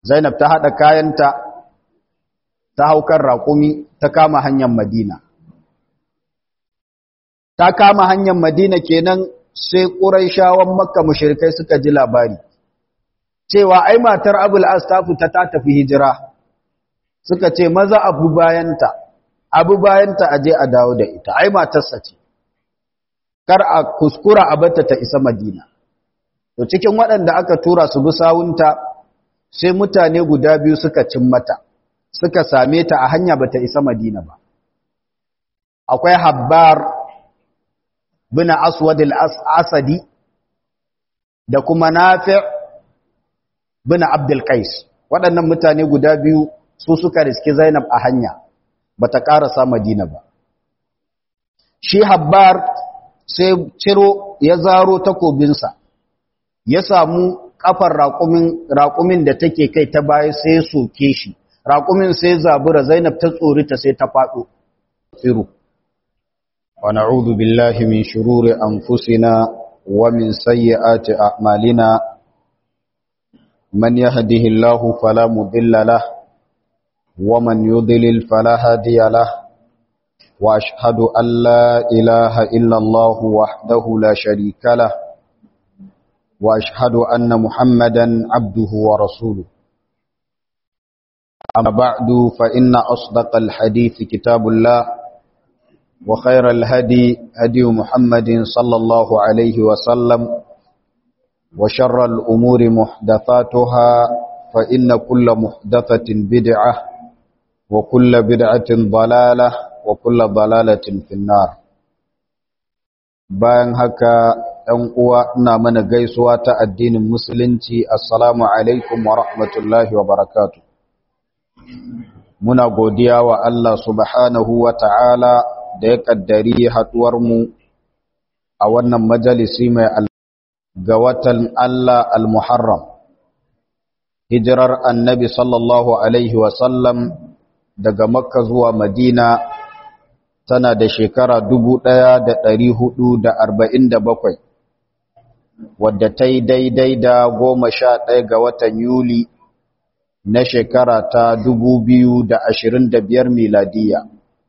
zainab ta haɗa kayanta ta haukar raƙumi ta kama hanyar madina ta kama hanyar madina kenan sai ƙuraishawan makka mushrikai suka ji labari cewa ai matar abul as ta fita ta tafi hijira suka ce maza abu bayanta abu bayanta aje a dawo da ita ai matarsa ce kar a kuskura a bata ta isa madina to cikin waɗanda aka tura su bi sawunta sai mutane guda biyu suka cin mata suka same ta a hanya bata isa madina ba akwai habbar bin aswad al-asadi da kuma nafi' bin abdul qais waɗannan mutane guda biyu su suka riski zainab a hanya bata karasa madina ba shi habbar sai ciro ya zaro takobinsa ya samu kafar raƙumin raƙumin da take kai ta baya sai soke shi raƙumin sai zabura zainab ta tsorita sai ta faɗo firu wa na'udhu billahi min shururi anfusina wa min sayyiati a'malina man yahdihillahu fala mudilla lahu wa man yudlil fala hadiya lahu واشهد ان لا اله الا الله وحده لا شريك له واشهد ان محمدا عبده ورسوله اما بعد فان اصدق الحديث كتاب الله وخير الهدي هدي محمد صلى الله عليه وسلم وشر الامور محدثاتها فان كل محدثه بدعه وكل بدعه ضلاله wa kulla balalatin finnar bayan haka ɗan uwa ina mana gaisuwa ta addinin musulunci assalamu alaikum wa rahmatullahi wa barakatu muna godiya wa Allah subhanahu wa ta'ala da ya ƙaddari haɗuwarmu a wannan majalisi mai ga watan Allah al-Muharram hijirar annabi sallallahu alaihi wasallam daga makka zuwa madina tana da shekara dubu ɗaya da ɗari hudu da arba'in da bakwai wadda ta yi daidai da goma sha ɗaya ga watan yuli na shekara ta dubu biyu da ashirin da biyar miladiya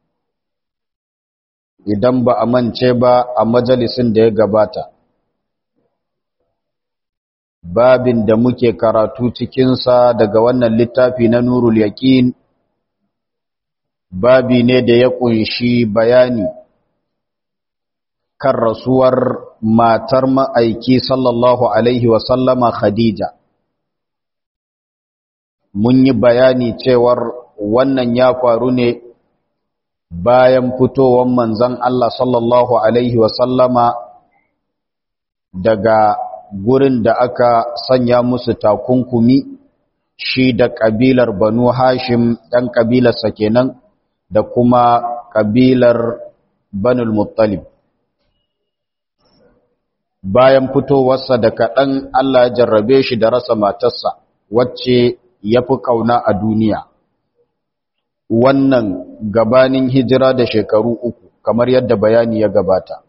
idan ba a mance ba a majalisin da ya gabata babin da muke karatu cikinsa daga wannan littafi na nurul yaƙin babi ne da ya kunshi bayani kan rasuwar matar ma'aiki sallallahu Alaihi wasallama Khadija. Mun yi bayani cewar wannan ya faru ne bayan fitowar manzan Allah sallallahu Alaihi wasallama daga gurin da aka sanya musu takunkumi shi da ƙabilar Banu Hashim ɗan ƙabilarsa kenan. da kuma ƙabilar Banul Muttalib. Bayan fitowarsa da kaɗan Allah ya jarrabe shi da rasa matarsa, wacce ya fi ƙauna a duniya. Wannan gabanin hijira da shekaru uku, kamar yadda bayani ya gabata.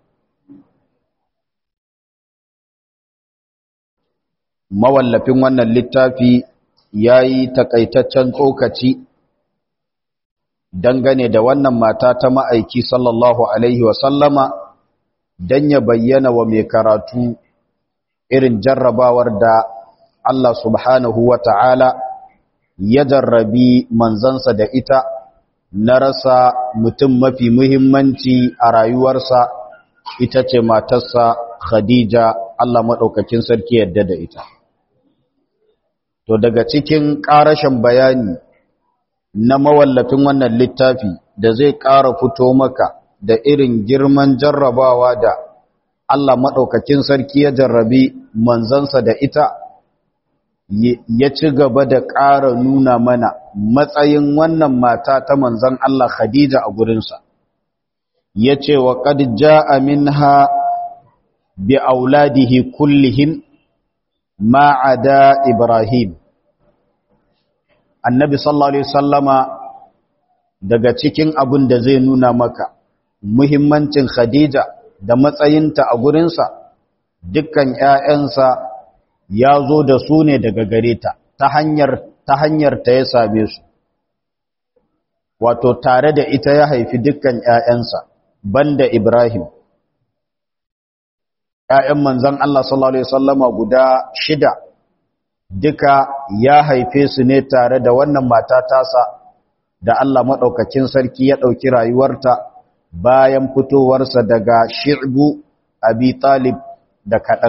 Mawallafin wannan littafi ya yi takaitaccen tsokaci dangane da wannan mata ta ma'aiki sallallahu Alaihi wasallama don ya bayyana wa mai karatu irin jarrabawar da Allah subhanahu wa ta'ala ya jarrabi manzansa da ita na rasa mutum mafi muhimmanci a rayuwarsa ita ce matarsa Khadija Allah maɗaukakin sarki yadda da ita. To daga cikin ƙarashin bayani na mawallafin wannan littafi da zai ƙara fito maka da irin girman jarrabawa da Allah maɗaukakin sarki ya jarrabi manzansa da ita ya ci gaba da ƙara nuna mana matsayin wannan mata ta manzan Allah Khadija a gurinsa ya ce wa ƙad ja'a minha bi auladihi kullihim ma'ada Ibrahim annabi sallallahu alaihi sallama daga cikin abin da zai nuna maka muhimmancin Khadija da matsayinta a gurinsa dukkan ‘ya'yansa ya zo da su ne daga gare ta ta hanyar ta hanyar ta ya same su wato tare da ita ya haifi dukkan ‘ya'yansa banda Ibrahim ‘ya'yan manzan Allah sallallahu Alaihi wasallama guda shida duka ya haife su ne tare da wannan mata tasa da Allah maɗaukakin sarki ya ɗauki rayuwarta bayan fitowarsa daga shi'bu abi talib da kaɗan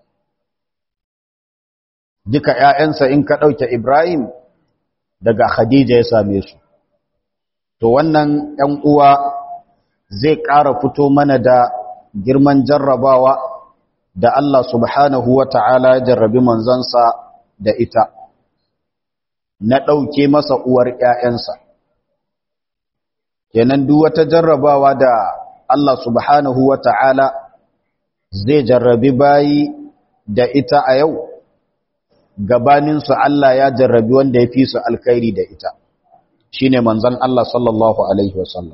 duka ‘ya'yansa in ka ɗauke Ibrahim daga Khadija ya same su to wannan ‘yan uwa zai ƙara fito mana da girman jarrabawa da Allah subhanahu wa ta'ala ya jarrabi manzansa da ita na ɗauke masa uwar ‘ya'yansa kenan duk wata jarrabawa da Allah subhanahu wa ta'ala zai jarrabi bayi da ita a yau gabaninsu Allah ya jarrabi wanda ya fi su alkhairi da ita shi ne manzan Allah sallallahu Alaihi wasallam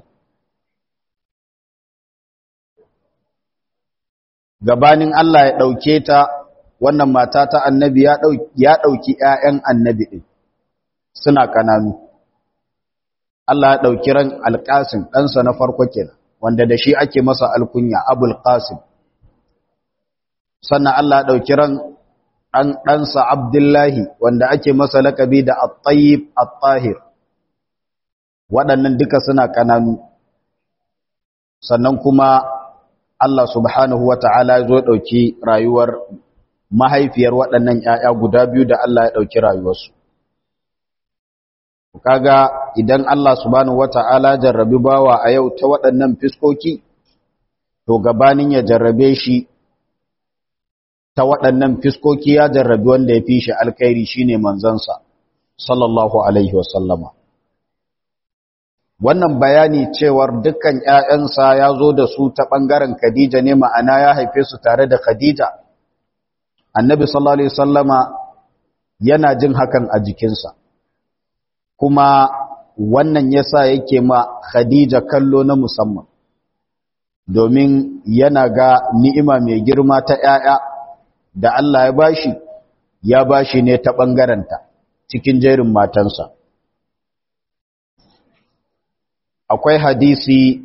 gabanin Allah ya ɗauke ta wannan mata ta annabi ya ɗauki ‘ya'yan annabi ɗin suna ƙananu Allah ya ɗauki ran alƙasim ɗansa na farko kenan wanda da shi ake masa alkunya abul qasim sannan Allah ya ɗauki ran ɗansa abdullahi wanda ake masa lakabi da at-tayyib at-tahir waɗannan duka suna ƙananu sannan kuma Allah subhanahu wa ta'ala ya zo ɗauki rayuwar mahaifiyar waɗannan ‘ya'ya guda biyu da Allah ya ɗauki rayuwarsu. Kaga idan Allah subhanahu wa ta'ala jarrabi bawa a yau ta waɗannan fiskoki, to gabanin ya jarrabe shi ta waɗannan fiskoki ya jarrabi wanda ya fi shi alkairi shi ne manzansa, sallallahu Alaihi wasallama. wannan bayani cewar dukkan ‘ya'yansa ya zo da su ta ɓangaren Khadija ne ma'ana ya haife su tare da Khadija. Annabi sallallahu Alaihi Wasallama yana jin hakan a jikinsa, kuma wannan ya sa yake ma Khadija kallo na musamman, domin yana ga ni'ima mai girma ta ‘ya'ya da Allah ya bashi, ya bashi ne ta ɓangarenta cikin jerin matansa. akwai hadisi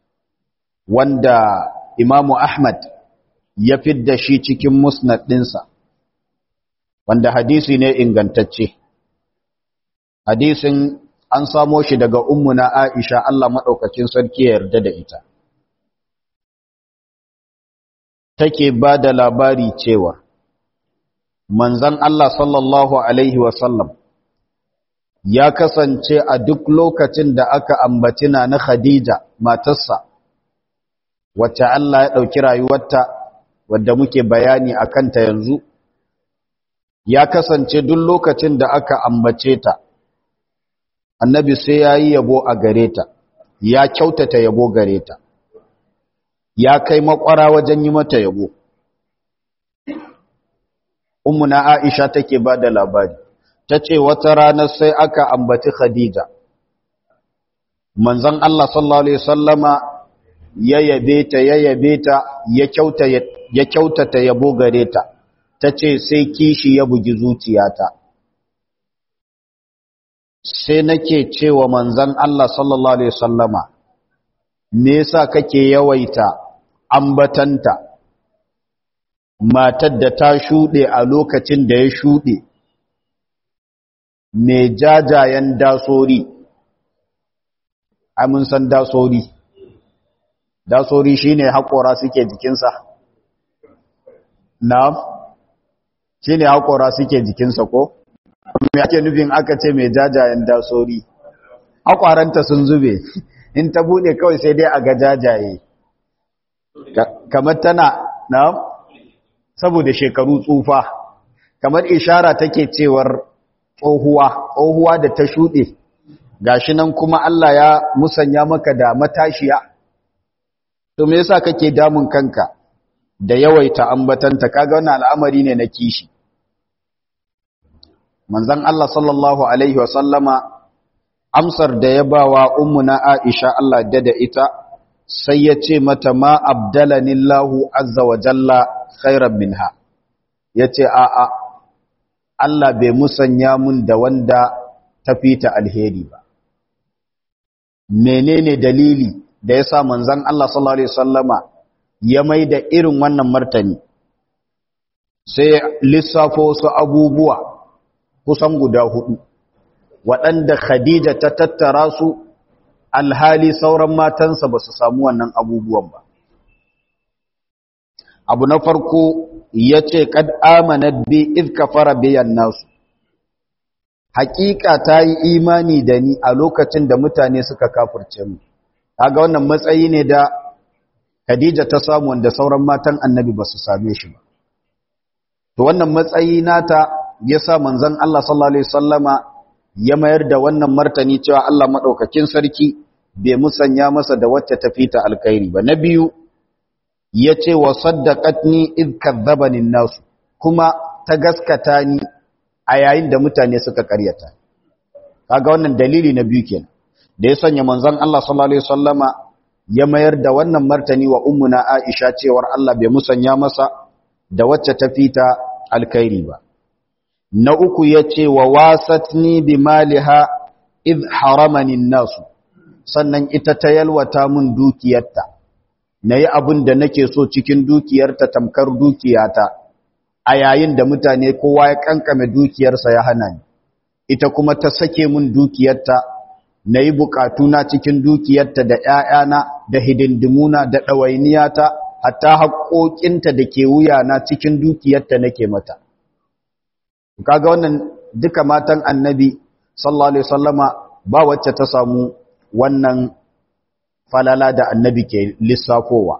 wanda imamu Ahmad ya fidda shi cikin musnad ɗinsa wanda hadisi ne ingantacce hadisin an samo shi daga ummuna Aisha Allah maɗaukacin sarki ya yarda da ita take ba da labari cewa manzan Allah sallallahu alaihi wasallam ya kasance a duk lokacin da aka ambaci na na Khadija matarsa wacce Allah ya ɗauki rayuwarta wadda muke bayani a kanta yanzu ya kasance duk lokacin da aka ambace ta annabi sai ya yi yabo a gare ta ya kyautata yabo gare ta ya kai makwara wajen yi mata yabo ummuna Aisha take ba da labari ta ce wata ranar sai aka ambaci Khadija. Manzon Allah sallallahu Alaihi Wasallama ya yabe ta, ya yabe ta, ya kyautata yabo gare ta, ta ce sai kishi ya bugi zuciyata. Sai nake cewa manzon Allah sallallahu Alaihi Wasallama, me yasa kake yawaita ambatanta, matar da ta shuɗe a lokacin da ya shuɗe. mai jajayen dasori amin san dasori dasori shine haƙora suke jikinsa na'am shine haƙora suke jikinsa ko me ake nufin aka ce mai jajayen dasori haƙwaranta sun zube in ta bude kawai sai dai a ga jajaye kamar tana na'am saboda shekaru tsufa kamar ishara take cewar tsohuwa tsohuwa da ta shuɗe gashi nan kuma Allah ya musanya maka da matashiya to me yasa kake damun kanka da yawaita ambatanta kaga wannan al'amari ne na kishi manzon Allah sallallahu alaihi wa sallama amsar da ya bawa ummuna Aisha Allah da da ita sai ya ce mata ma abdalani Allahu azza wa jalla khairan minha yace a a Allah bai musanya mun da wanda ta fita alheri ba menene dalili da yasa manzon Allah sallallahu alaihi wasallama ya mai da irin wannan martani sai lissafo su abubuwa kusan guda hudu waɗanda Khadija ta tattara su alhali sauran matansa ba su samu wannan abubuwan ba abu na farko ya ce kad amanat bi id kafara biyan nasu hakika ta yi imani da ni a lokacin da mutane suka kafurce mu kaga wannan matsayi ne da Khadija ta samu wanda sauran matan annabi ba su same shi ba to wannan matsayi nata yasa manzon Allah sallallahu alaihi wasallama ya mayar da wannan martani cewa Allah madaukakin sarki bai musanya masa da wacce ta fita alkhairi ba na biyu yace wa saddaqatni id kadzabani nasu kuma ta gaskata ni a yayin da mutane suka karyata kaga wannan dalili na biyu kenan da ya sanya manzon Allah sallallahu alaihi wasallama ya mayar da wannan martani wa ummuna Aisha cewar Allah bai musanya masa da wacce ta fita alkhairi ba na uku yace wa wasatni bi maliha id haramani nasu sannan ita ta yalwata mun dukiyarta nayi abin da nake so cikin dukiyarta tamkar dukiyata a yayin da mutane kowa ya kankame dukiyarsa ya hana ni ita kuma ta sake mun dukiyarta nayi bukatuna cikin dukiyarta da ƴaƴana da hidindimuna da ɗawainiyata hatta haƙoƙinta da ke wuyana cikin dukiyarta nake mata kaga wannan duka matan annabi sallallahu alaihi wasallama ba wacce ta samu wannan falala da annabi ke lissafowa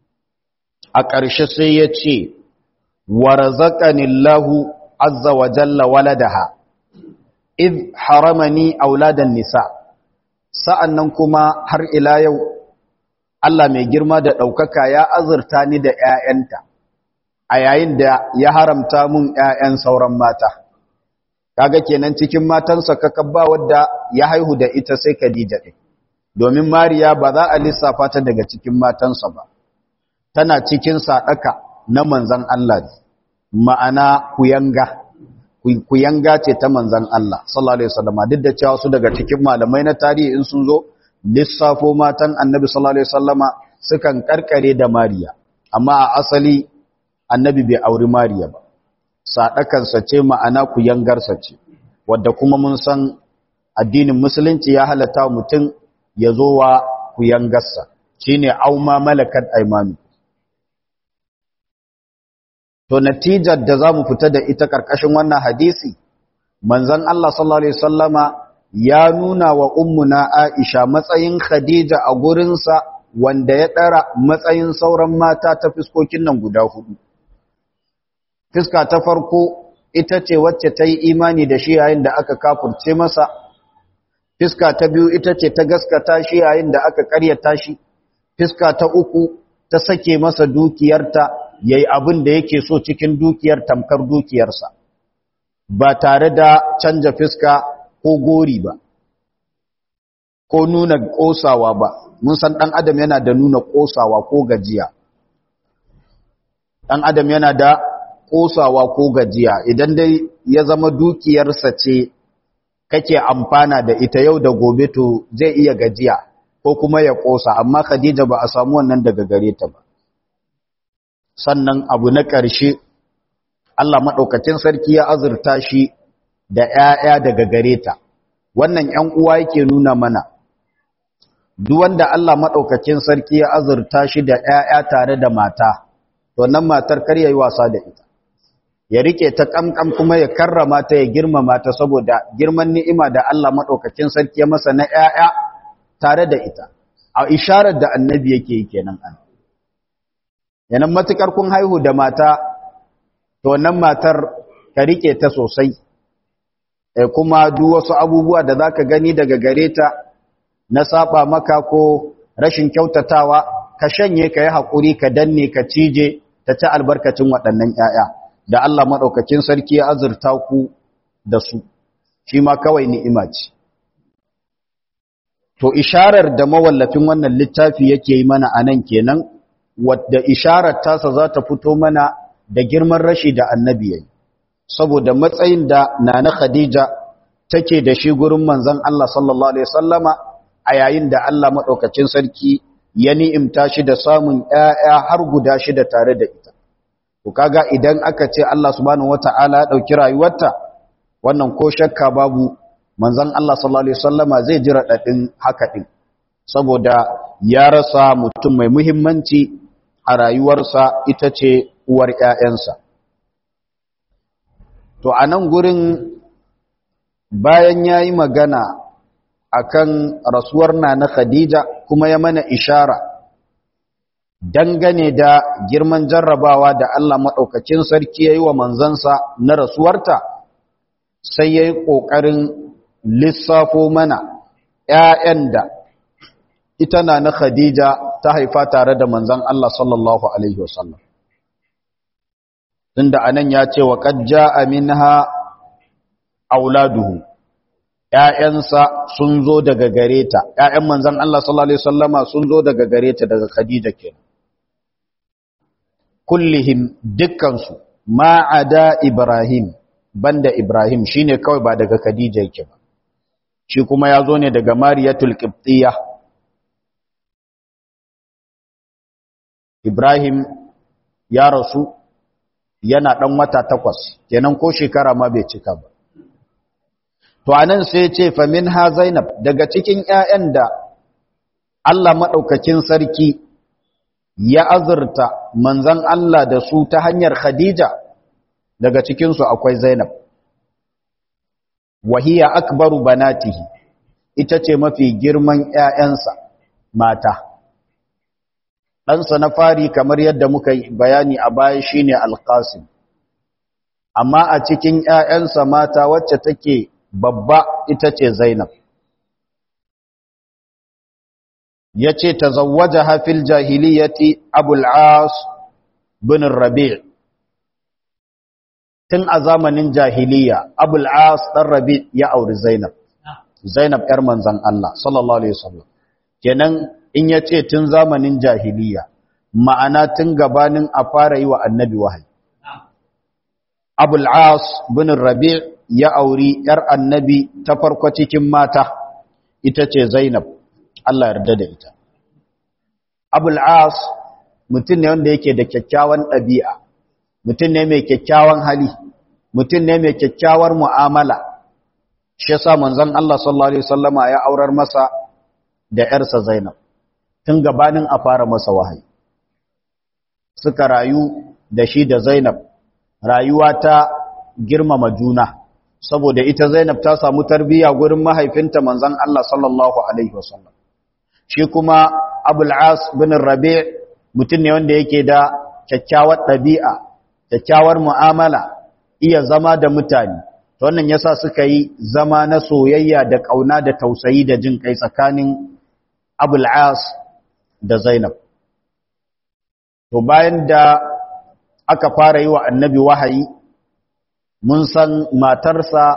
a ƙarshe sai ya ce warzaqani Allahu azza wa jalla waladaha id haramani auladan nisa sa'annan kuma har ila yau Allah mai girma da ɗaukaka ya azurta ni da ‘ya'yanta, a yayin da ya haramta mun ‘ya'yan sauran mata. Kaga kenan cikin matansa kakabba wadda ya haihu da ita sai Khadija ɗin, domin Mariya ba za a lissafa ta daga cikin matansa ba, tana cikin saɗaka na manzan Allah ne, ma'ana kuyanga, kuyanga ce ta manzan Allah, sallallahu Alaihi wasallama, duk da cewa su daga cikin malamai na tarihi in sun zo, lissafo matan annabi sallallahu alaihi wasallama sukan karkare da Mariya amma a asali annabi bai auri Mariya ba sadakansa ce ma'ana ku yangarsa ce wanda kuma mun san addinin musulunci ya halatta mutum ya zo wa ku yangarsa shine auma malakat aymanu to natijar da zamu fita da ita karkashin wannan hadisi manzon Allah sallallahu alaihi wasallama ya nuna wa ummuna Aisha matsayin Khadija a gurinsa wanda ya ɗara matsayin sauran mata ta fiskokin nan guda hudu. Fiska ta farko ita ce wacce ta yi imani da shi yayin da aka kafurce masa, fiska ta biyu ita ce ta gaskata shi yayin da aka karyata shi, fiska ta uku ta sake masa dukiyarta ya yi abin da yake so cikin dukiyar tamkar dukiyarsa, ba tare da canja fiska ko gori ba ko nuna ƙosawa ba mun san ɗan adam yana da nuna ƙosawa ko gajiya ɗan adam yana da ƙosawa ko gajiya idan dai ya zama dukiyarsa ce kake amfana da ita yau da gobe to zai iya gajiya ko kuma ya ƙosa amma khadija ba a samu wannan daga gare ta ba sannan abu na ƙarshe Allah maɗaukacin sarki ya azurta shi da ‘ya'ya daga gare ta, wannan ‘yan uwa yake nuna mana, duk wanda Allah maɗaukakin sarki ya azurta shi da ‘ya'ya tare da mata, to nan matar kar ya yi wasa da ita, ya rike ta ƙamƙam kuma ya karrama ta ya girmama ta saboda girman ni'ima da Allah maɗaukakin sarki ya masa na ‘ya'ya tare da ita, a isharar da annabi yake yi kenan an. Yanan matuƙar kun haihu da mata, to nan matar ka rike ta sosai. kuma duk wasu abubuwa da zaka gani daga gare ta na saba maka ko rashin kyautatawa ka shanye ka yi haƙuri ka danne ka cije ta ci albarkacin waɗannan ‘ya'ya da Allah maɗaukakin sarki ya azurta ku da su shi ma kawai ni'ima ce to isharar da mawallafin wannan littafi yake yi mana a nan kenan wadda isharar tasa za ta fito mana da girman rashi da annabi yayi saboda matsayin da nana khadija take da shi gurin manzon Allah sallallahu alaihi wasallama a yayin da Allah madaukakin sarki ya ni'imta shi da samun ƴaƴa har guda shida tare da ita to kaga idan aka ce Allah subhanahu wataala ya dauki rayuwarta wannan ko shakka babu manzon Allah sallallahu alaihi wasallama zai ji radadin haka din saboda ya rasa mutum mai muhimmanci a rayuwarsa ita ce uwar ƴaƴansa to a nan gurin bayan yayi magana akan rasuwar na na Khadija kuma ya mana ishara dangane da girman jarrabawa da Allah maɗaukakin sarki ya yi wa manzansa na rasuwarta sai ya yi ƙoƙarin lissafo mana ‘ya'yan da ita na na Khadija ta haifa tare da manzan Allah sallallahu Alaihi wasallam. Tunda anan ya ce wa ƙajja aminha auladuhu ‘ya'yansa sun zo daga gare ta, ‘ya'yan manzan Allah sallallahu Alaihi wasallama sun zo daga gare ta daga Khadija ke. Kullihim dukkansu ma'ada Ibrahim, banda Ibrahim shi ne kawai ba daga Khadija yake ba. Shi kuma ya zo ne daga Mariyatul Qibtiyya. Ibrahim ya rasu yana ɗan wata takwas, kenan ko shekara ma bai cika ba. To anan sai ce famin ha Zainab daga cikin ‘ya'yan da Allah maɗaukakin sarki ya azurta manzan Allah da su ta hanyar Khadija daga cikinsu akwai Zainab. Wahiya akbaru banatihi ita ce mafi girman ‘ya'yansa mata. Ɗansa na fari kamar yadda muka bayani a baya shine Alƙasim. Amma a cikin ‘ya'yansa mata wacce take babba ita ce Zainab. Ya ce, Ta zawaja hafil jahiliyati Abul'as bin Rabi' Tun a zamanin jahiliya, Abul'as ɗan Rabi' ya auri Zainab. Zainab ‘yar manzan Allah, sallallahu Alaihi wasallam. Kenan in ya ce tun zamanin jahiliya, ma'ana tun gabanin a fara yi wa annabi wahayi. Abul'as bin Rabi' ya auri ‘yar annabi ta farko cikin mata, ita ce Zainab, Allah yarda da ita. Abul'as mutum ne wanda yake da kyakkyawan ɗabi'a, mutum ne mai kyakkyawan hali, mutum ne mai kyakkyawar mu'amala, shi sa manzon Allah sallallahu Alaihi Wasallama ya aurar masa da ‘yarsa Zainab, tun gabanin a fara masa wahayi. Suka rayu da shi da Zainab, rayuwa ta girmama juna. saboda ita Zainab ta samu tarbiyya gurin mahaifinta manzon Allah sallallahu alaihi wasallam shi kuma Abul As bin Rabi' mutum ne wanda yake da kyakkyawar ɗabi'a kyakkyawar mu'amala iya zama da mutane to wannan yasa suka yi zama na soyayya da kauna da tausayi da jin kai tsakanin Abul As da Zainab to bayan da aka fara yi wa annabi wahayi mun san matarsa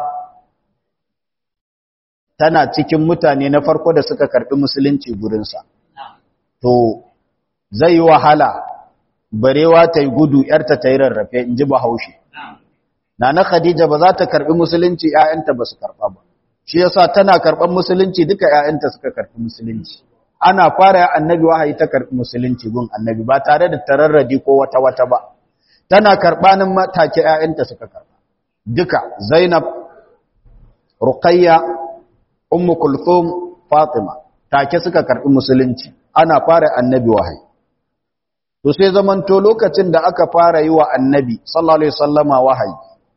tana cikin mutane na farko da suka karɓi musulunci gurinsa. To, zai yi wahala, barewa ta yi gudu ‘yarta ta yi rarrafe, in ji bahaushe. Na na Khadija ba za ta karɓi musulunci ‘ya'yanta ba su karɓa ba. Shi yasa tana karɓar musulunci duka ‘ya'yanta suka karɓi musulunci. Ana fara annabi wahayi ta karɓi musulunci gun annabi ba tare da tararradi ko wata-wata ba. Tana karɓanin matake ‘ya'yanta suka karɓa. duka Zainab, Ruqayya, Ummu Kulthum, Fatima take suka karbi musulunci ana fara annabi wahayi to sai zamanto lokacin da aka fara yi wa annabi sallallahu alaihi wasallama wahayi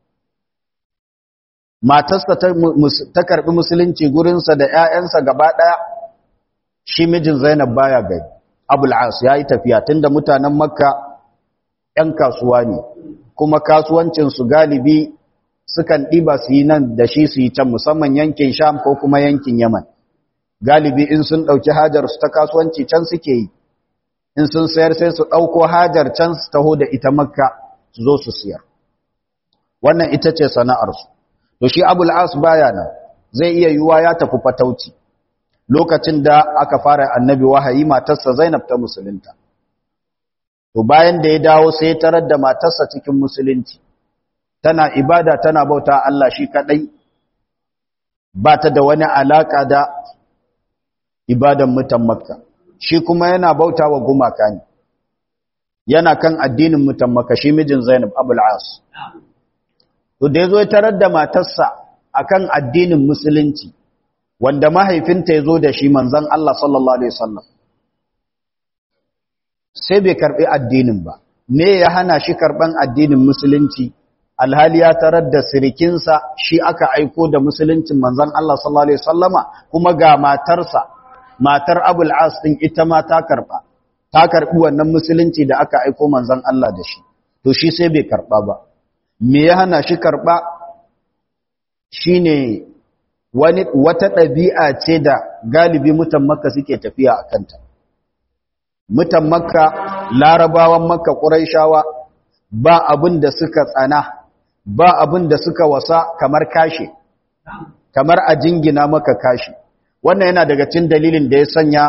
matarsa ta, ta karbi musulunci gurinsa da ƴaƴansa gaba daya shi mijin Zainab baya gari Abul As yayi tafiya tunda mutanen Makka ƴan kasuwa ne kuma kasuwancin su galibi sukan ɗiba su yi nan da shi su yi can musamman yankin sham ko kuma yankin yaman galibi in sun ɗauki hajar su ta kasuwanci can suke yi in sun sayar sai su ɗauko hajar can su taho da ita makka su zo su siyar wannan ita ce sana'arsu to shi abul as baya nan zai iya yiwuwa ya tafi fatauci lokacin da aka fara annabi wahayi matarsa zainab ta musulunta to bayan da ya dawo sai ya tarar da matarsa cikin musulunci tana ibada tana bauta Allah shi kadai ba ta da wani alaka da ibadan mutan makka shi kuma yana bauta wa gumaka ne yana kan addinin mutan makka shi mijin zainab abul as to da yazo ya tarar da matarsa akan addinin musulunci wanda mahaifinta yazo da shi manzon Allah sallallahu alaihi wasallam sai bai karbi addinin ba me ya hana shi karban addinin musulunci alhali ya tarar da sirikinsa shi aka aiko da musuluncin manzon Allah sallallahu alaihi wasallama kuma ga matarsa matar Abul As din ita ma ta karba ta karbi wannan musulunci da aka aiko manzon Allah da shi to shi sai bai karba ba me ya hana shi karba shine wani wata ɗabi'a ce da galibi mutan Makka suke tafiya a kanta mutan Makka larabawan Makka Quraishawa ba abin da suka tsana ba abin da suka wasa kamar kashe kamar a jingina maka kashi wannan yana daga cikin dalilin da ya sanya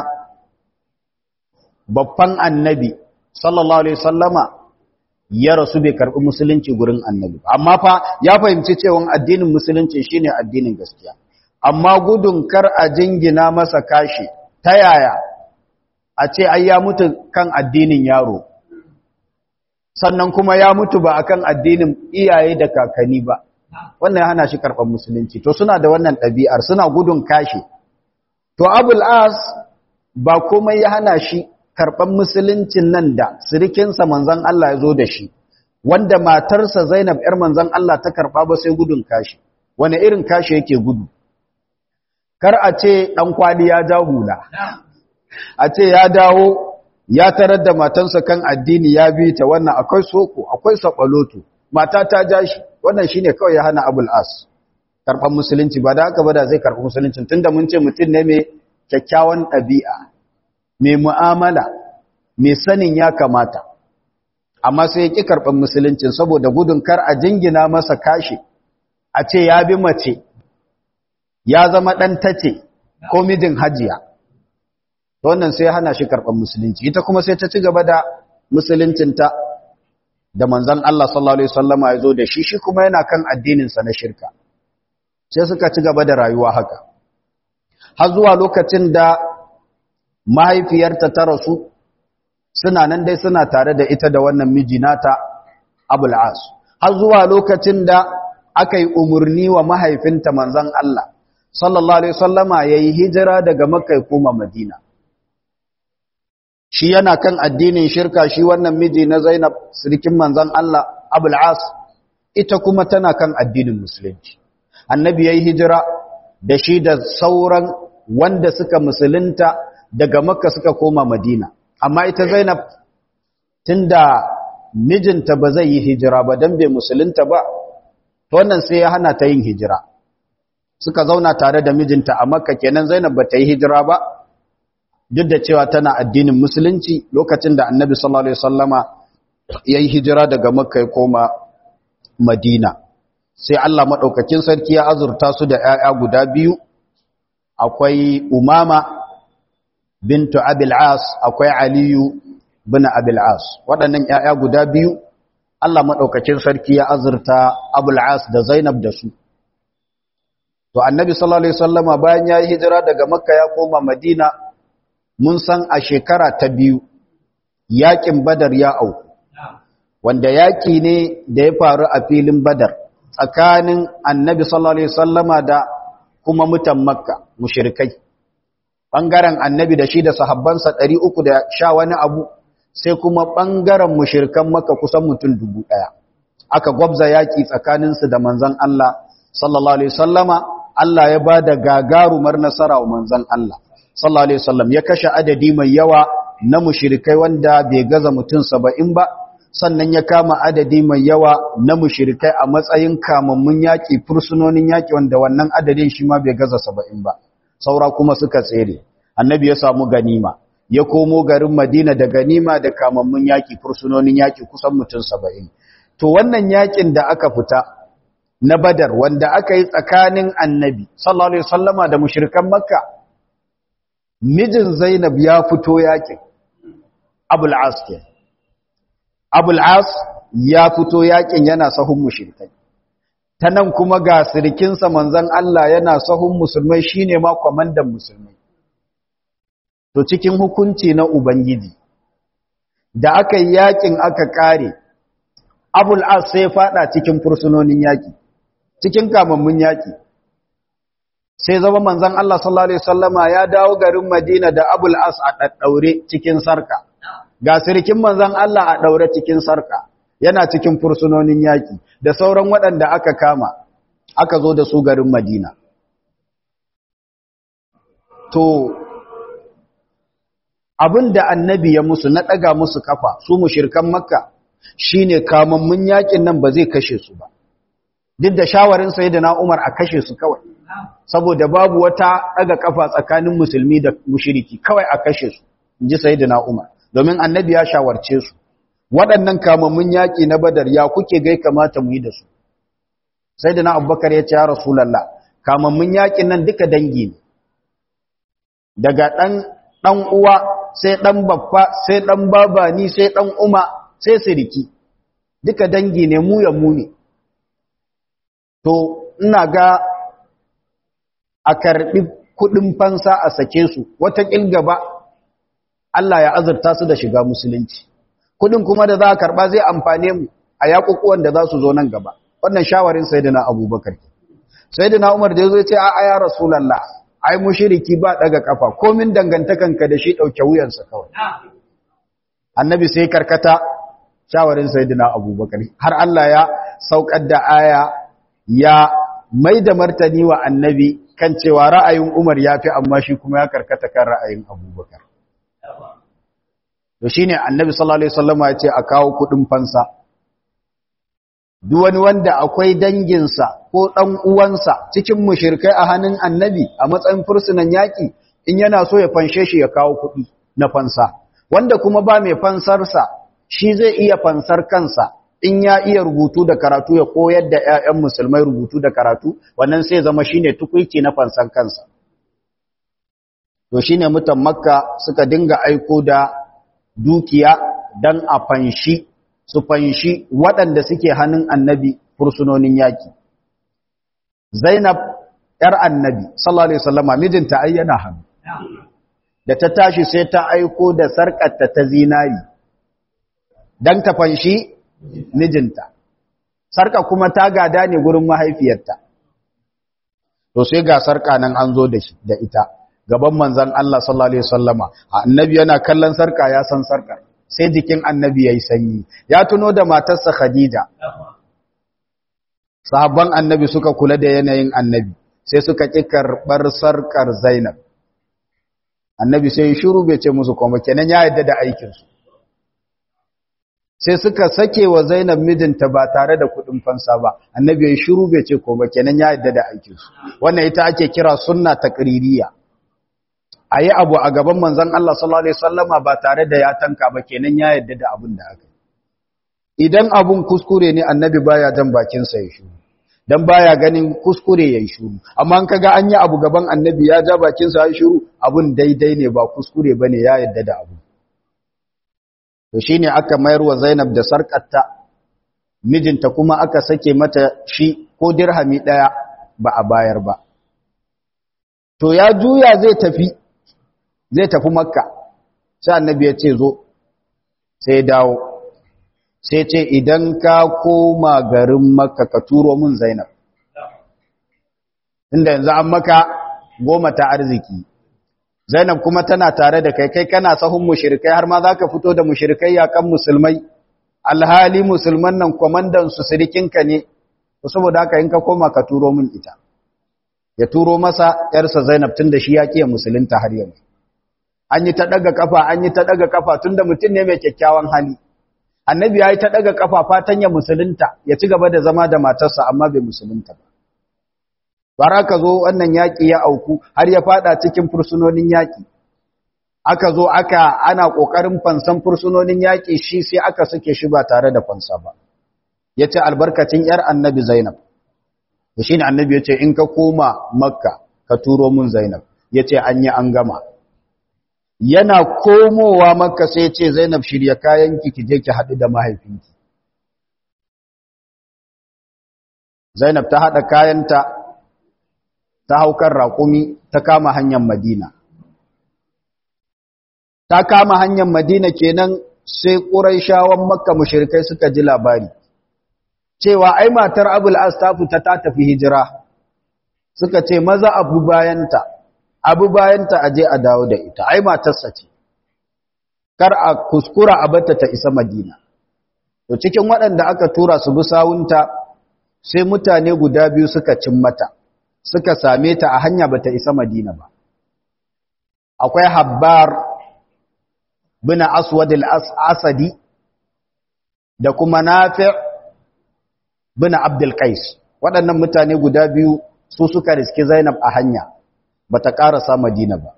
babban annabi sallallahu alaihi wasallama ya rasu bai karbi musulunci gurin annabi amma fa ya fahimci cewa addinin musulunci shine addinin gaskiya amma gudun kar a jingina masa kashi ta yaya a ce ai ya mutu kan addinin yaro sannan kuma ya mutu ba akan addinin iyaye da kakanni ba wannan hana shi karɓar musulunci to suna da wannan ɗabi'ar suna gudun kashi to abul as ba komai ya hana shi karɓar musuluncin nan da sirikinsa manzan Allah ya zo da shi wanda matarsa zainab ‘yar manzan Allah ta karɓa ba sai gudun kashi wani irin kashi yake gudu kar a ce ɗan kwali ya ja hula a ce ya dawo ya tarar da matansa kan addini ya bi ta wannan akwai soko akwai saɓaloto mata ta ja shi wannan shi ne kawai ya hana abul as karɓar musulunci ba da haka ba da zai karɓi musulunci tun da mun ce mutum ne mai kyakkyawan ɗabi'a mai mu'amala mai sanin ya kamata amma sai ya ƙi karɓar musuluncin saboda gudun kar a jingina masa kashi a ce ya bi mace ya zama ɗan tace ko mijin hajiya wannan sai hana shi karɓar musulunci ita kuma sai ta ci gaba da musuluncinta da manzan Allah sallallahu Alaihi wasallama ya zo da shi shi kuma yana kan addininsa na shirka sai suka ci gaba da rayuwa haka har zuwa lokacin da mahaifiyarta ta rasu suna nan dai suna tare da ita da wannan miji nata abul as har zuwa lokacin da aka yi umarni wa mahaifinta manzan Allah sallallahu Alaihi wasallama ya yi hijira daga makka ya koma madina shi yana kan addinin shirka shi wannan miji na Zainab sirkin manzon Allah Abul As ita kuma tana kan addinin musulunci annabi yayi hijira da shi da sauran wanda suka musulunta daga makka suka koma madina amma ita Zainab tunda mijinta ba zai yi hijira ba dan bai musulunta ba to wannan sai ya hana ta yin hijira suka zauna tare da mijinta a makka kenan Zainab ba ta yi hijira ba duk da cewa tana addinin musulunci lokacin da annabi sallallahu alaihi wasallama yayi hijira daga makka ya koma madina sai Allah madaukakin sarki ya azurta su da 'ya'ya guda biyu akwai umama bintu abil as akwai aliyu bin abil as waɗannan 'ya'ya guda biyu Allah madaukakin sarki ya azurta abul as da zainab da su to annabi sallallahu alaihi wasallama bayan yayi hijira daga makka ya koma madina mun san a shekara ta biyu yakin badar ya auku wanda yaki ne da ya faru a filin badar tsakanin annabi sallallahu alaihi wasallama da kuma mutan makka mushrikai bangaren annabi da shi da sahabbansa 300 da sha wani abu sai kuma bangaren mushrikan makka kusan mutum dubu daya aka gwabza yaki tsakaninsu da manzon Allah sallallahu alaihi wasallama Allah ya bada gagarumar nasara wa manzon Allah sallallahu alaihi wasallam ya kashe adadi mai yawa na mushrikai wanda bai gaza mutum 70 ba sannan ya kama adadi mai yawa na mushrikai a matsayin kamammun yaki fursunonin yaki wanda wannan adadin shi ma bai gaza 70 ba saura kuma suka tsere annabi ya samu ganima ya komo garin Madina da ganima da kamammun yaki fursunonin yaki kusan mutum 70 to wannan yakin da aka fita na Badar wanda aka yi tsakanin annabi sallallahu alaihi wasallama da mushrikan Makka mijin Zainab ya fito yakin Abul As ke Abul As ya fito yakin yana sahun mushrikai ta nan kuma ga sirikinsa manzan Allah yana sahun musulmai shine ma kwamandan musulmai to cikin hukunci na ubangiji da aka yi yakin aka kare abul as sai fada cikin fursunonin yaki cikin kamammun yaki sai zama manzan Allah sallallahu alaihi wasallama ya dawo garin Madina da abul as a daddaure cikin sarka ga sirikin manzan Allah a daure cikin sarka yana cikin fursunonin yaki da sauran waɗanda aka kama aka zo da su garin Madina to abin da annabi ya musu na ɗaga musu kafa su mushirkan makka shine kamammun yakin nan ba zai kashe su ba duk da shawarin sayyidina Umar a kashe su kawai saboda babu wata ɗaga kafa tsakanin musulmi da mushiriki kawai a kashe su inji sayyidina Umar domin annabi ya shawarce su waɗannan kamammun yaki na Badar ya kuke gai kamata mu yi da su sayyidina Abubakar ya ce ya Rasulullah kamammun yakin nan duka dangi ne daga ɗan ɗan uwa sai ɗan babba sai ɗan babani sai ɗan uma sai siriki duka dangi ne mu ya mu ne to ina ga a karɓi kuɗin fansa a sake su wata gaba Allah ya azurta su da shiga musulunci kuɗin kuma da za a karɓa zai amfane mu a yaƙuƙuwan da za su zo nan gaba wannan shawarin sayyidina abubakar sayyidina umar da ya zo ya ce a ya rasulallah ai mushiriki ba daga kafa komin dangantakanka da shi dauke wuyansa kawai annabi sai karkata shawarin sayyidina abubakar har Allah ya saukar da aya ya mai da martani wa annabi kan cewa ra'ayin Umar ya fi amma shi kuma ya karkata kan ra'ayin abubakar to shine annabi sallallahu alaihi wasallam ya ce a kawo kudin fansa duk wani wanda akwai danginsa ko ɗan uwansa cikin mushirkai a hannun annabi a matsayin fursunan yaƙi in yana so ya fanshe shi ya kawo kuɗi na fansa wanda kuma ba mai fansarsa shi zai iya fansar kansa in ya iya rubutu da karatu ya koyar da 'ya'yan musulmai rubutu da karatu wannan sai zama shine tukuici na fansar kansa to shine mutan makka suka dinga aiko da dukiya dan a fanshi su fanshi waɗanda suke hannun annabi fursunonin yaƙi. Zainab ‘yar annabi, sallallahu Alaihi wasallama mijinta ayyana hannu, da ta tashi sai ta aiko da sarƙarta ta zinari, don ta fanshi mijinta. Sarƙa kuma ta gada ne gurin mahaifiyarta. To sai ga sarƙa nan an zo da ita, gaban manzan Allah sallallahu Alaihi wasallama, annabi yana kallon sarƙa ya san sarƙar. sai jikin annabi ya yi sanyi ya tuno da matarsa khadija sahabban annabi suka kula da yanayin annabi sai suka ƙi karɓar sarƙar zainab annabi sai shiru bai ce musu kuma kenan ya yadda da aikinsu sai suka sake wa zainab mijinta ba tare da kuɗin fansa ba annabi ya shiru bai ce kuma kenan ya yadda da aikinsu wannan ita ake kira sunna taqririya a yi abu a gaban manzan Allah sallallahu Alaihi wasallama ba tare da ya tanka ba kenan ya yadda da abin da aka idan abun kuskure ne annabi baya jan bakinsa ya shuru dan baya ganin kuskure ya yi shuru amma an kaga an yi abu gaban annabi ya ja bakinsa ya shuru abun daidai ne ba kuskure bane ya yadda da abu to shine aka mayar wa Zainab da sarkarta mijinta kuma aka sake mata shi ko dirhami daya ba a bayar ba to ya juya zai tafi zai tafi makka sai annabi ya ce zo sai dawo sai ce idan ka koma garin makka ka turo min zainab inda yanzu an maka goma ta arziki zainab kuma tana tare da kai kai kana sahun mushrikai har ma za ka fito da mushrikai yakan musulmai alhali musulman nan kwamandan su sirikinka ne saboda haka in ka koma ka turo min ita ya turo masa yarsa zainab tun da shi ya kiya musulunta har yanzu an yi ta daga kafa an yi ta daga kafa tunda mutum ne mai kyakkyawan hali annabi ya yi ta daga kafa fatan ya musulunta ya ci gaba da zama da matarsa amma bai musulunta ba bara ka zo wannan yaƙi ya auku har ya fada cikin fursunonin yaƙi aka zo aka ana ƙoƙarin fansan fursunonin yaƙi shi sai aka suke shi ba tare da fansa ba ya ce albarkacin ‘yar annabi zainab da shi ne annabi ya ce in ka koma makka ka turo mun zainab ya ce an yi an gama yana komowa makka sai ce zainab shirya kayanki ki je ki haɗu da mahaifinki zainab ta haɗa kayanta ta haukar raƙumi ta kama hanyar madina ta kama hanyar madina kenan sai ƙuraishawan makka mushrikai suka ji labari cewa ai matar abul as ta fita ta tafi hijira suka ce maza abu bayanta abu bayanta aje a dawo da ita ai matarsa ce kar a kuskura a bata ta isa madina to cikin waɗanda aka tura su bi sawunta sai mutane guda biyu suka cin mata suka same ta a hanya bata isa madina ba akwai habbar bin aswad al-asadi da kuma nafi' bin abdul qais waɗannan mutane guda biyu su suka riski zainab a hanya bata karasa madina ba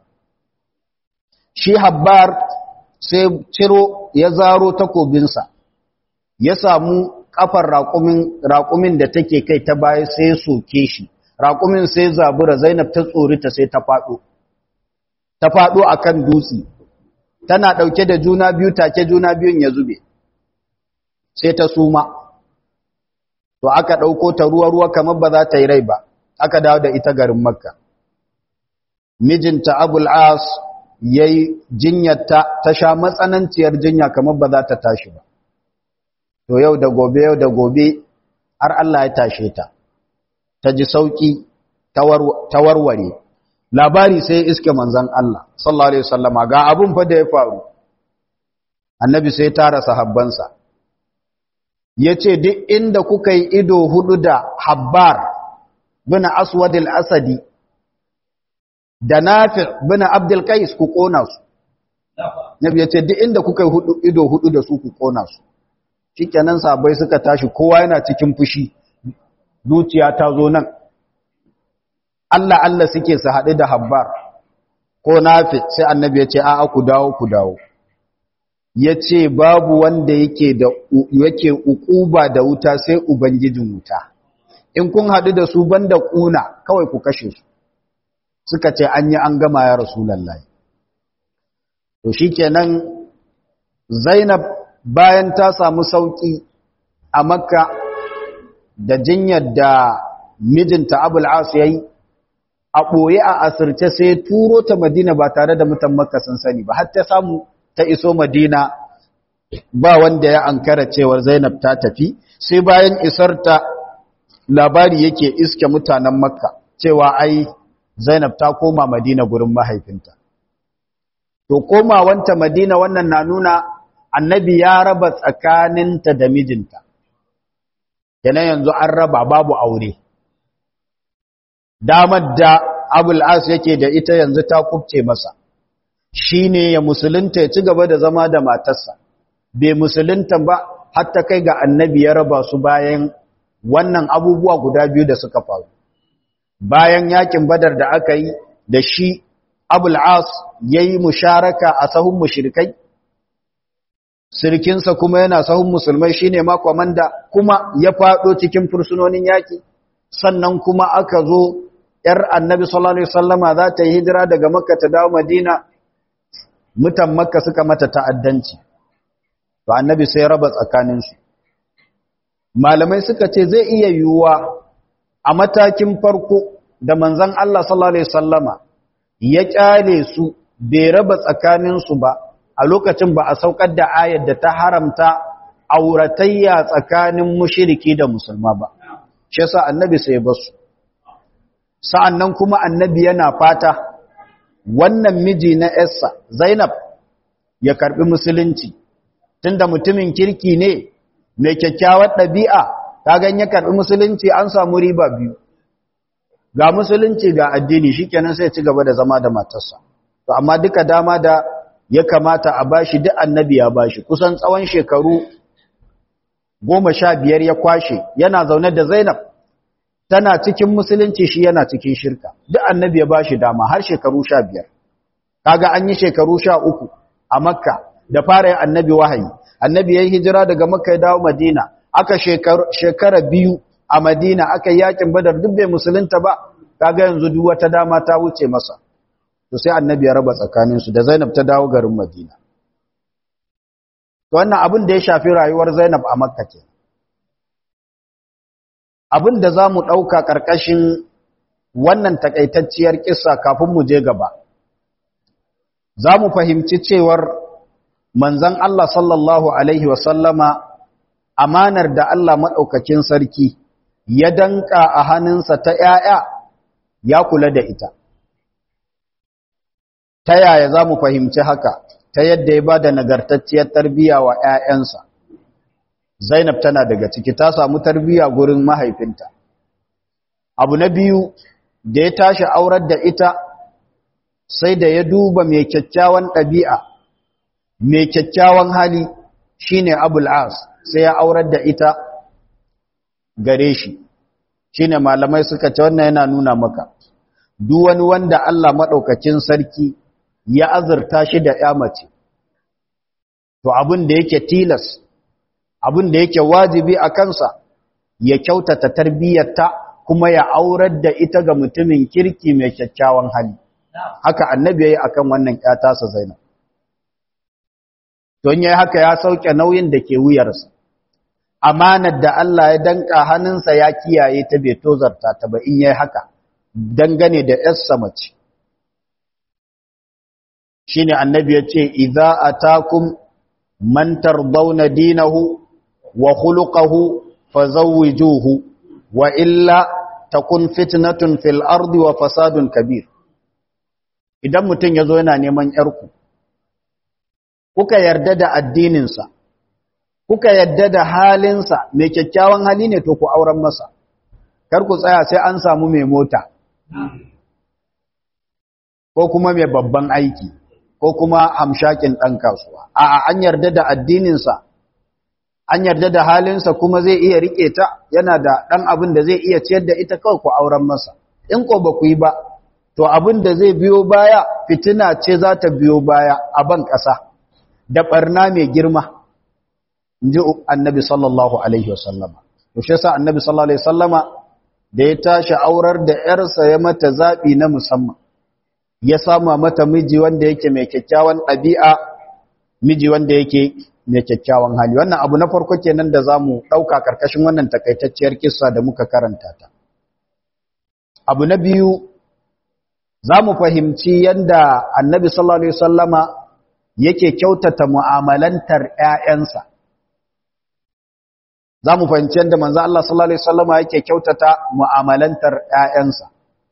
shi habbar sai ciro ya zaro takobinsa ya samu kafar raƙumin raƙumin da take kai ta baya sai ya soke shi raƙumin sai zabura zainab ta tsorita sai ta faɗo ta faɗo akan dutse tana ɗauke da juna biyu take juna biyun ya zube sai ta suma to aka ɗauko ta ruwa-ruwa kamar ba za ta yi rai ba aka dawo da ita garin makka mijinta abul as ya yi jinyarta ta sha matsananciyar jinya kamar ba za ta tashi ba to yau da gobe yau da gobe har Allah ya tashe ta ta ji sauki ta warware labari sai iske manzan Allah sallallahu alaihi wasallama ga abun fa da ya faru annabi sai tara sahabbansa yace duk inda kuka yi ido hudu da habbar bin aswad al-asadi da nafi bin abdul qais ku kona su nabi yace duk inda kuka yi hudu ido hudu da su ku kona su shikenan sahabbai suka tashi kowa yana cikin fushi zuciya ta zo nan Allah Allah suke su haɗu da habbar ko nafi sai annabi ya ce a'a ku dawo ku dawo ya ce babu wanda yake da yake ukuba da wuta sai ubangijin wuta in kun haɗu da su banda ƙuna kawai ku kashe su suka ce an yi an gama ya rasulullahi to shikenan zainab bayan ta samu sauki a makka da jinyar da mijinta abul as yayi a ɓoye a asirce sai turo ta madina ba tare da mutan makka sun sani ba har ta samu ta iso madina ba wanda ya ankara cewar zainab ta tafi sai bayan isar ta labari yake iske mutanen makka cewa ai zainab ta koma madina gurin mahaifinta to komawanta madina wannan na nuna annabi ya raba tsakaninta da mijinta yana yanzu an raba babu aure damar da abul as yake da ita yanzu ta kubce masa shine ya musulunta ya ci gaba da zama da matarsa bai musulunta ba hatta kai ga annabi ya raba su bayan wannan abubuwa guda biyu da suka faru bayan yakin badar da aka yi da shi abul as yayi musharaka a sahun mushrikai sirkinsa kuma yana sahun musulmai shine ma komanda kuma ya fado cikin fursunonin yaki sannan kuma aka zo ‘yar annabi sallallahu Alaihi wasallama za ta yi hijira daga makka ta dawo madina mutan makka suka mata ta'addanci to annabi sai raba tsakaninsu malamai suka ce zai iya yiwuwa a matakin farko da manzan Allah sallallahu Alaihi wasallama ya kyale su bai raba tsakaninsu ba a lokacin ba a saukar da ayar da ta haramta auratayya tsakanin mushiriki da musulma ba shi yasa annabi sai basu sa'annan kuma annabi yana fata wannan miji na Essa Zainab ya karbi musulunci tunda mutumin kirki ne mai kyakkyawar ɗabi'a kaga ya karbi musulunci an samu riba biyu ga musulunci ga addini shikenan sai ci gaba da zama da matarsa to amma duka dama da ya kamata a bashi duk annabi ya bashi kusan tsawon shekaru goma sha biyar ya kwashe yana zaune da Zainab tana cikin musulunci shi yana cikin shirka duk annabi ya bashi dama har shekaru sha biyar kaga an yi shekaru sha uku a makka da fara yin annabi wahayi annabi ya yi hijira daga makka ya dawo madina aka shekara biyu a madina aka yi yakin badar duk bai musulunta ba kaga yanzu duk wata dama ta wuce masa to sai annabi ya raba tsakaninsu da zainab ta dawo garin madina to wannan abin da ya shafi rayuwar zainab a makka ke abin da za mu ɗauka ƙarƙashin wannan takaitacciyar kissa kafin mu je gaba za mu fahimci cewar manzan Allah sallallahu Alaihi wasallama amanar da Allah maɗaukakin sarki ya danka a hannunsa ta ‘ya'ya ya kula da ita. Ta yaya za mu fahimci haka ta yadda ya ba da nagartacciyar tarbiyya wa ‘ya'yansa. Zainab tana daga ciki ta samu tarbiyya gurin mahaifinta. Abu na biyu da ya tashi aurar da ita sai da ya duba mai kyakkyawan ɗabi'a, mai kyakkyawan hali shine Abul As sai ya aurar da ita gare shi. Shine malamai suka ce wannan yana nuna maka, duk wani wanda Allah maɗaukacin sarki ya azurta shi da ‘ya mace, to abin da yake tilas, abin da yake wajibi a kansa, ya kyautata tarbiyyarta kuma ya aurar da ita ga mutumin kirki mai kyakkyawan hali. haka annabi yayi akan wannan ƴata sa Zainab don yayi haka ya sauke nauyin da ke wuyarsa amanar da Allah ya danka hannunsa ya kiyaye ta bai tozarta ta ba in yayi haka dangane da ƴarsa mace shine annabi yace idza atakum man tardawna dinahu wa khuluquhu fazawwijuhu wa illa takun fitnatun fil ardi wa fasadun kabir idan mutum ya zo yana neman ‘yarku, kuka yarda da addininsa, kuka yarda da halinsa mai kyakkyawan hali ne to ku auren masa, kar ku tsaya sai an samu mai mota, ko kuma mai babban aiki, ko kuma hamshakin ɗan kasuwa. A'a, an yarda da addininsa, an yarda da halinsa kuma zai iya riƙe ta, yana da ɗan abin da zai iya ciyar da ita kawai ku auren masa. In ko ba ku yi ba, to abin da zai biyo baya fitina ce za ta biyo baya a ban ƙasa da ɓarna mai girma in ji annabi sallallahu alaihi wasallama to shi sa annabi sallallahu alaihi wasallama da ya tashi aurar da ‘yarsa ya mata zaɓi na musamman ya sama mata miji wanda yake mai kyakkyawan ɗabi'a miji wanda yake mai kyakkyawan hali wannan abu na farko kenan da za mu ɗauka ƙarƙashin wannan takaitacciyar kissa da muka karanta ta abu na biyu za mu fahimci yadda annabi sallallahu Alaihi wasallama yake kyautata mu'amalantar ‘ya'yansa. Za mu fahimci yadda manzo Allah sallallahu Alaihi wasallama yake kyautata mu'amalantar ‘ya'yansa.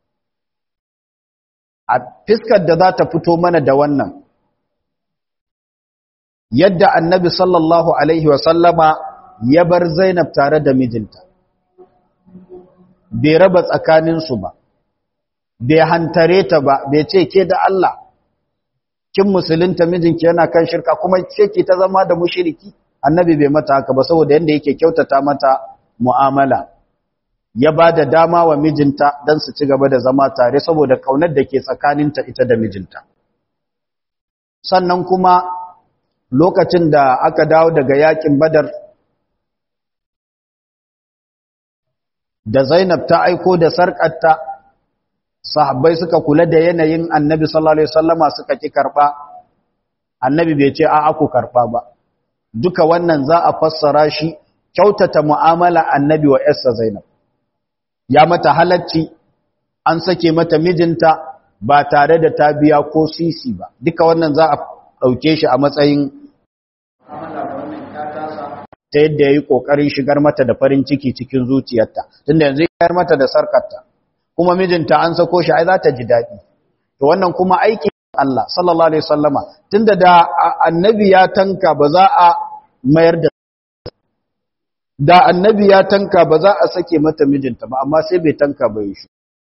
A fiskar da za ta fito mana da wannan, yadda annabi sallallahu Alaihi wasallama ya bar Zainab tare da mijinta, bai raba tsakaninsu ba. bai hantare ta ba bai ce ke da Allah kin musulunta mijinki yana kan shirka kuma ce ki ta zama da mushriki annabi bai mata haka ba saboda yanda yake kyautata mata mu'amala ya ba da dama wa mijinta don su ci gaba da zama tare saboda kaunar da ke tsakaninta ita da mijinta sannan kuma lokacin da aka dawo daga yakin badar da zainab ta aiko da sarƙarta sahabbai suka kula da yanayin annabi sallallahu alaihi wasallama suka ki karba annabi bai ce a'a ku karba ba duka wannan za a fassara shi kyautata mu'amala annabi wa yarsa zainab ya mata halacci an sake mata mijinta ba tare da ta biya ko sisi ba duka wannan za a dauke shi a matsayin ta yadda ya yi ƙoƙarin shigar mata da farin ciki cikin zuciyarta tunda yanzu ya mata da sarkarta kuma mijinta an sako shi ai za ta ji daɗi to wannan kuma aikin Allah sallallahu alaihi wasallama tunda da annabi ya tanka ba za a mayar da da annabi ya tanka ba za a sake mata mijinta ba amma sai bai tanka ba yi shi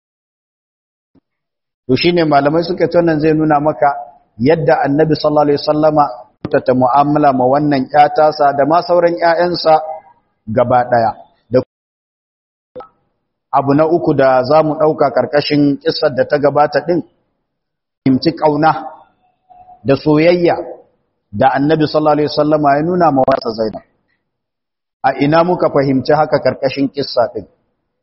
to shine malamai suka ce wannan zai nuna maka yadda annabi sallallahu alaihi wasallama ta mu'amala ma wannan ƴatasa da ma sauran ƴaƴansa gaba daya abu na uku da za mu ɗauka ƙarƙashin ƙisar da ta gabata ɗin himci ƙauna da soyayya da annabi sallallahu Alaihi wasallama ya nuna mawarsa zainab a ina muka fahimci haka ƙarƙashin ƙissa ɗin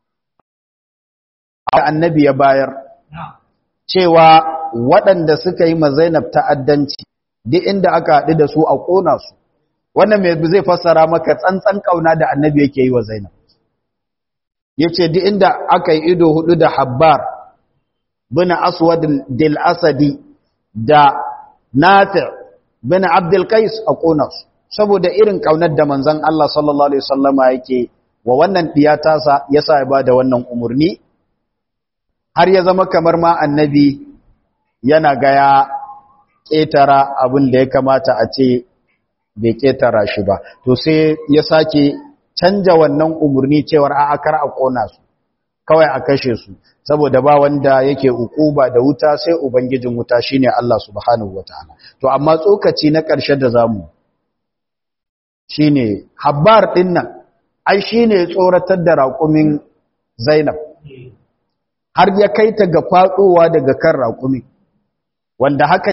a annabi ya bayar cewa waɗanda suka yi ma zainab ta'addanci duk inda aka haɗu da su a ƙona su wannan mai zai fassara maka tsantsan ƙauna da annabi yake yi wa zainab yace duk inda aka yi ido hudu da habbar bin aswad dil asadi da nafi bin abdul qais a kona su saboda irin kaunar da manzon Allah sallallahu alaihi wasallama yake wa wannan diyata sa yasa ya bada wannan umurni har ya zama kamar ma annabi yana ga ya ketara abin da ya kamata a ce bai ketara shi ba to sai ya sake canja wannan umurni cewar a kar a kona su kawai a kashe su saboda ba wanda yake ukuba da wuta sai ubangijin wuta shine Allah subhanahu wataala to amma tsokaci na ƙarshe da zamu shine habbar din nan ai shine tsoratar da raƙumin Zainab har ya kai ta ga fadowa daga kan raƙumi wanda haka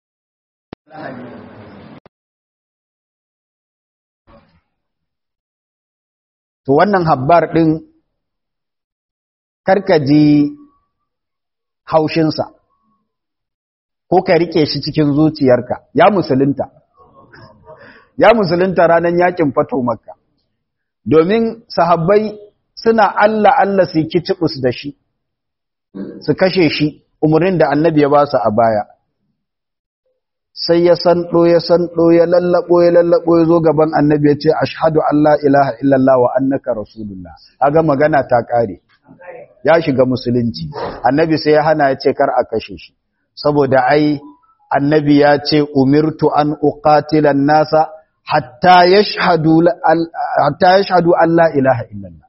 to wannan habbar ɗin karkaji haushinsa ko ka rike shi cikin zuciyarka ya musulunta ya musulunta ranar yakin fato makka domin sahabbai suna Allah Allah su kicibus da shi su kashe shi umarnin da annabi ya ba su a baya sai ya sanɗo ya sanɗo ya lallaɓo ya lallaɓo ya zo gaban annabi ya ce ashhadu an la ilaha illallah wa annaka rasulullah aga magana ta ƙare ya shiga musulunci annabi sai ya hana ya ce kar a kashe shi saboda ai annabi ya ce umirtu an uqatila nasa hatta yashhadu hatta yashhadu an la ilaha illallah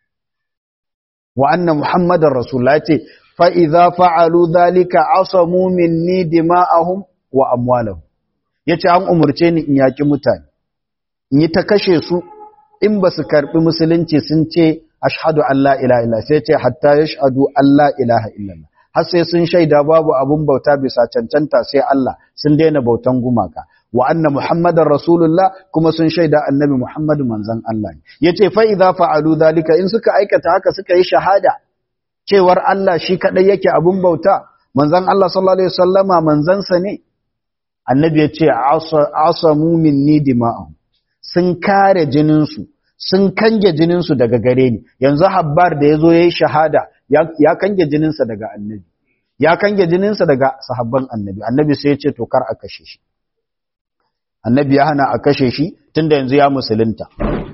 wa anna muhammadar rasulullah ce fa idza fa'alu dhalika asamu minni dima'ahum wa amwalahum yace an umurce ni in yaki mutane in yi ta kashe su in ba su karbi musulunci sun ce ashhadu an la ilaha illa sai ce hatta yashhadu an la ilaha illallah har sai sun shaida babu abun bauta bisa cancanta sai Allah sun daina bautan gumaka wa anna muhammadar rasulullah kuma sun shaida annabi muhammadu manzon Allah ne yace fa idza fa'alu dhalika in suka aikata haka suka yi shahada cewar Allah shi kadai yake abun bauta manzon Allah sallallahu alaihi wasallama manzansa ne annabi ya ce asamu minni dima'ahum sun kare jininsu sun kange jininsu daga gare ni yanzu habbar da ya zo ya yi shahada ya kange jininsa daga annabi ya kange jininsa daga sahabban annabi annabi sai ya ce to kar a kashe shi annabi ya hana a kashe shi tunda yanzu ya musulunta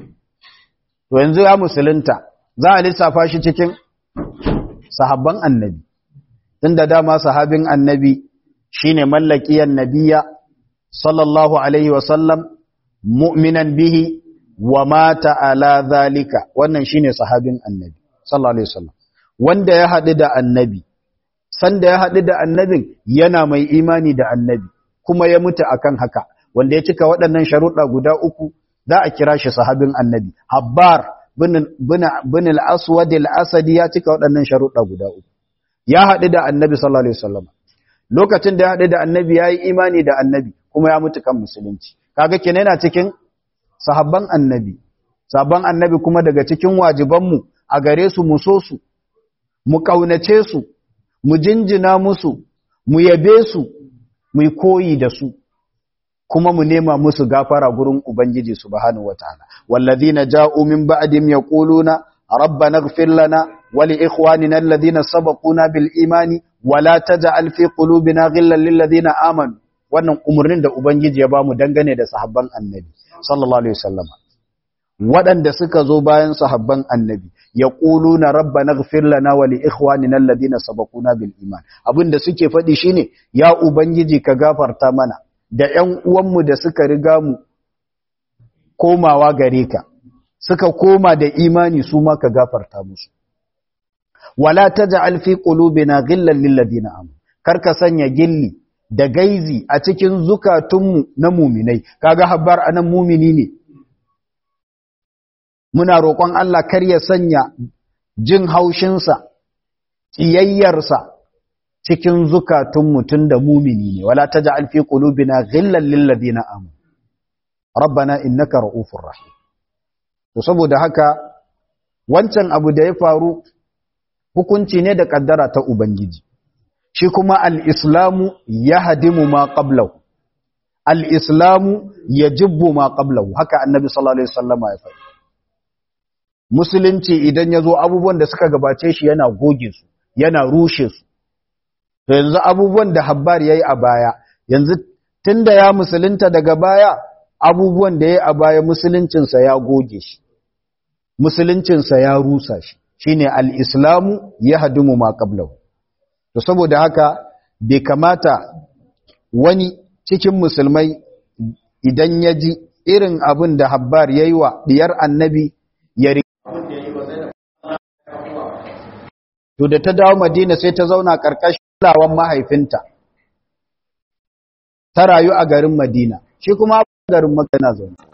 to yanzu ya musulunta za a lissafa shi cikin sahabban annabi tunda dama sahabin annabi shine mallakiyan nabiya sallallahu alaihi wasallam mu'minan bihi wa mata ala zalika wannan shine sahabin annabi sallallahu alaihi wasallam wanda ya haɗu da annabi sanda ya haɗu da annabin yana mai imani da annabi kuma ya mutu akan haka wanda ya cika waɗannan sharuɗa guda uku za a kira shi sahabin annabi habbar bin al-aswad al-asadi ya cika waɗannan sharuɗa guda uku ya haɗu da annabi sallallahu alaihi wasallam lokacin da ya haɗu da annabi ya yi imani da annabi kuma ya mutu kan musulunci kaga kenan yana cikin sahabban annabi sahabban annabi kuma daga cikin wajibanmu a gare su mu so su mu kaunace su mu jinjina musu mu yabe su mu koyi da su kuma mu nema musu gafara gurin ubangiji subhanahu wataala wallazina ja'u min ba'dim yaquluna rabbana ighfir lana wa li ikhwanina alladhina sabaquna bil imani wa la taj'al fi qulubina ghillan lil ladina amanu wannan umurnin da ubangiji ya bamu dangane da sahabban annabi sallallahu alaihi wasallam waɗanda suka zo bayan sahabban annabi yaquluna rabbana ighfir lana wa li ikhwanina alladhina sabaquna bil iman abinda suke faɗi shine ya ubangiji ka gafarta mana da ƴan uwanmu da suka riga mu komawa gare ka suka koma da imani su ma ka gafarta musu wala taj'al fi qulubina ghillan lil ladina amanu karka sanya gilli da gaizi a cikin zukatunmu na muminai kaga habbar anan mumini ne muna roƙon Allah kar ya sanya jin haushinsa ƙiyayyarsa cikin zukatun mutum da mumini ne wala taj'al fi qulubina ghillan lil ladina amanu rabbana innaka ra'ufur rahim to saboda haka wancan abu da ya faru hukunci ne da kaddara ta ubangiji shi kuma al-islamu yahdimu ma qablahu al-islamu yajibbu ma qablahu haka annabi sallallahu alaihi wasallama ya faɗi musulunci idan ya zo abubuwan da suka gabace shi yana goge su yana rushe su to yanzu abubuwan da habbar ya yi a baya yanzu tun da ya musulunta daga baya abubuwan da ya yi a baya musuluncinsa ya goge shi musuluncinsa ya rusa shi shine al-islamu ya hadumu ma qablahu to saboda haka bai kamata wani cikin musulmai idan ya ji irin abin da habbar ya yi wa diyar annabi ya to da ta dawo madina sai ta zauna ƙarƙashin kulawan mahaifinta ta rayu a garin madina shi kuma garin makana zaune